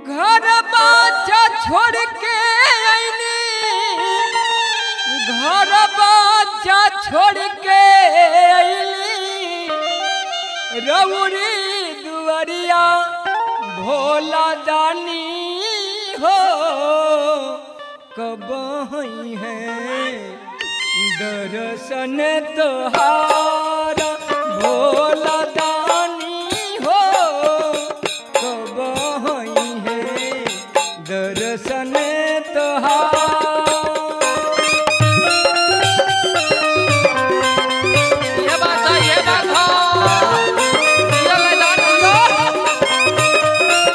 घर बाचा छोड़ के आईनी घर बाचा छोड़ के आईली रउरी दुआरिया भोला दानी हो कब हई है दर्शन तोहार भोला दानी हो कब हई है दर्शन तोहार ये बात है ये बात है दिया ले जान दिया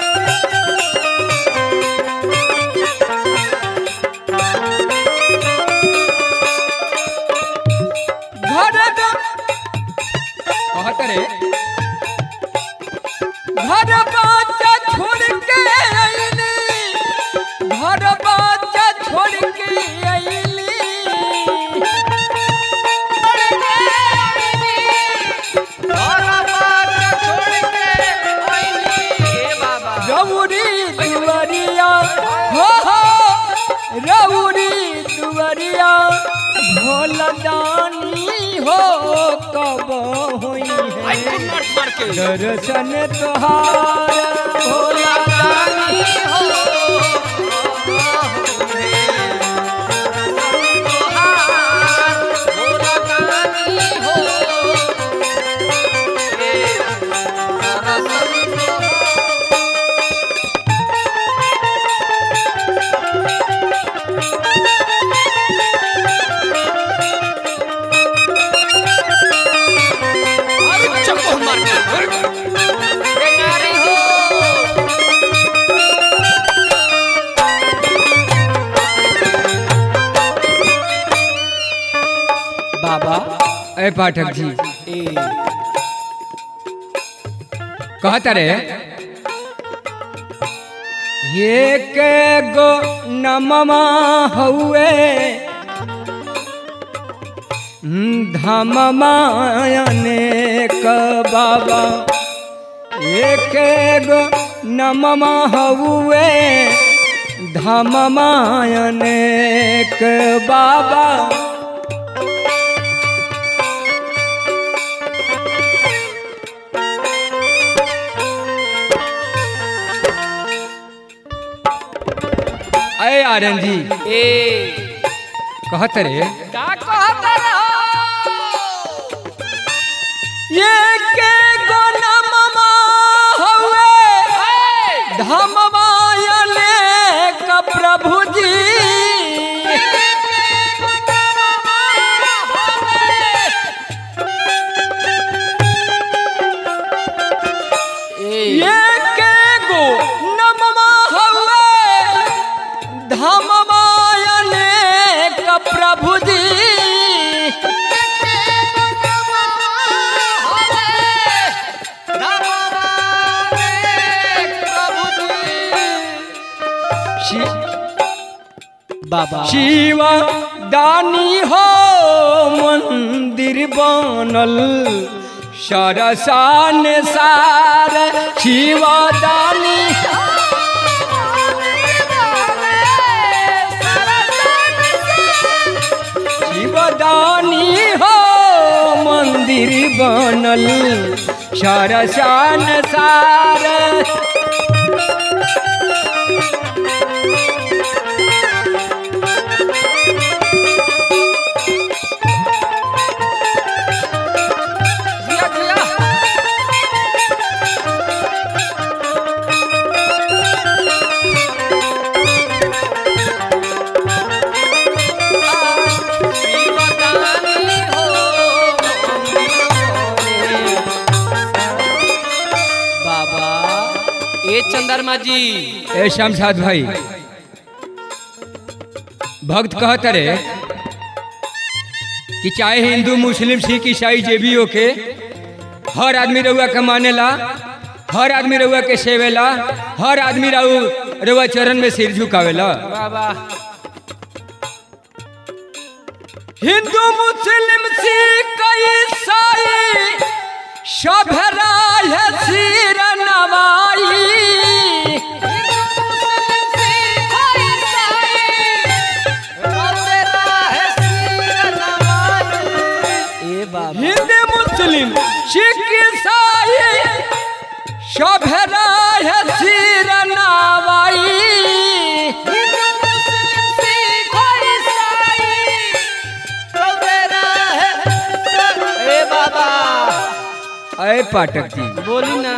घर कहत रे घर बाचा छोड़ के आईली घर बाचा छोड़ के आईली और बात छोड़ के आईली ए बाबा रउरी दुआरिया हो हो रउरी दुआरिया भोलदानी हो कब होई आई है मार मार के दर्शन तोहार भोला दानी हो भोला दानी हो अरे चप्पू मार के ए नारी हो बाबा ए पाठक जी कहता रे ये के गो नममा हउए धममायने क बाबा एक गो नममा हउए धममायने क बाबा अय आर्यन जी ए कहत रे का कहता रहो ये के गोनममा हवे धममायने क प्रभु जी ये के गो नममा हवे धममायने क प्रभु जी बाबा शिव दानी हो मंदिर बनल सरसान सार शिव दानी शिव दानी हो मंदिर बनल सरसान सार जिया जिया शिवदानी हो बाबा ए चंद्रमा जी ए शमशाद भाई भक्त कहत रे कि चाहे हिंदू मुस्लिम सिख ईसाई जे भी होके हर आदमी रउआ के मानेला हर आदमी रउआ के सेवेला हर आदमी रउ रउआ चरण में सिर झुकावेला बाबा हिंदू मुस्लिम सिख ईसाई सभरा है सिर नवाई पाठक जी बोली ना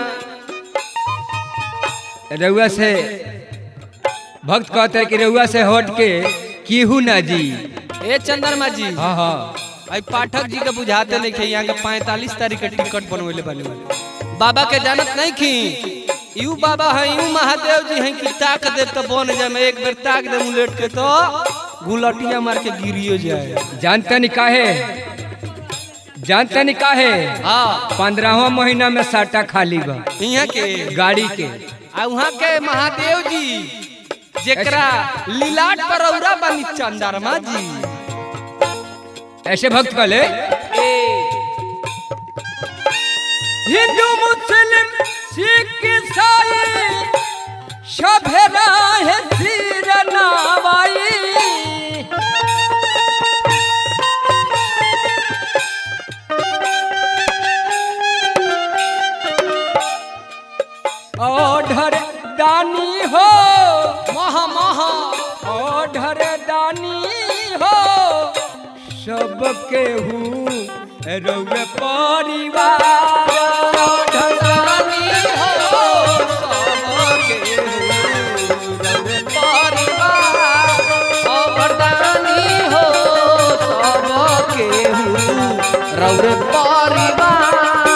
रउआ से भक्त कहते हैं कि रउआ से हट के केहू ना जी ए चंद्रमा जी हाँ हाँ आई पाठक जी के बुझाते नहीं खे यहाँ के पैंतालीस तारीख के टिकट बनवेले बने बाबा के जानत नहीं खी यू बाबा है यू महादेव जी हैं कि ताक दे तो बन जाए मैं एक बेर ताक दे उलट के तो गुलटिया मार के गिरियो जाए जानता नहीं काहे जानता नहीं काहे हाँ पंद्रहवा महीना में साटा खाली बा यहाँ के गाड़ी के आ वहाँ के महादेव जी जेकरा लीलाट पर औरा बनी चंद्रमा जी ऐसे भक्त कहले ए हिंदू मुस्लिम सिख ईसाई सभे राहे सिर नावाई ओढ़र दानी हो महा महा ओढ़र दानी हो सबके हूँ रउए परिवार ओढ़र दानी हो सबके रउए परिवार अवरदानी हो सबके रउरे परिवार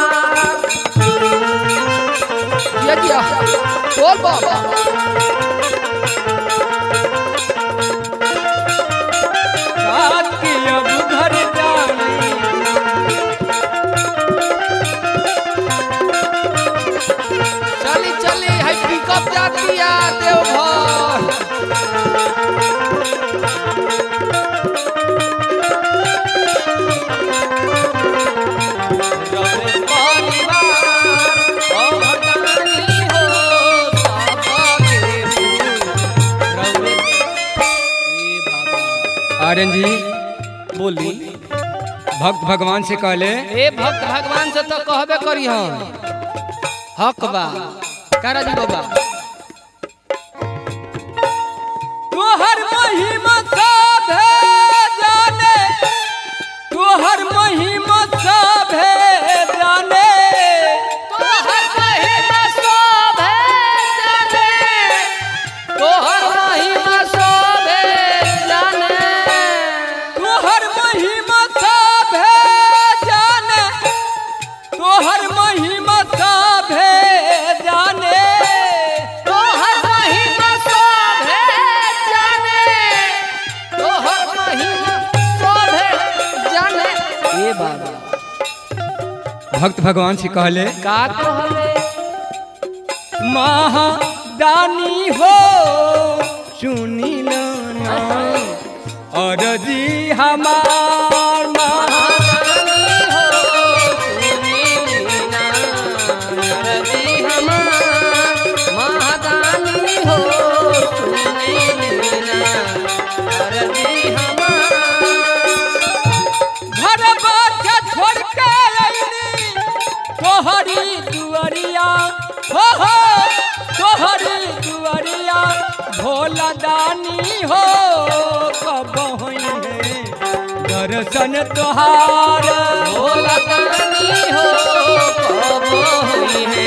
ये क्या बोल बाबा रात की अब घर जानी चली चली है पिकअप जाती है देवघर रउरे परिवार अवरदानी हो सबके रउरे ए बाबा आर्यन जी बोली भक्त भगवान से कहले ए भक्त भगवान से तो कहबे करी हम हक बा कारा जी बाबा तोहर महिमा सभे जाने तोहर महिमा सभे जाने तोहर महिमा शोभे जाने तोहर महिमा शोभे जाने तोहर महिमा सभे जाने तोहर महिमा सभे जाने तोहर महिमा शोभे जाने तोहर महिमा शोभे जाने ए बाबा भक्त भगवान से कहले का कहले महादानी हो सुनी ना और जी हमार महा घर बाजा छोड़ के अइनी तोहरी दुअरिया हो हो तोहरी दुअरिया भोला दानी हो कब होई है दर्शन तोहार भोला दानी हो कब होई है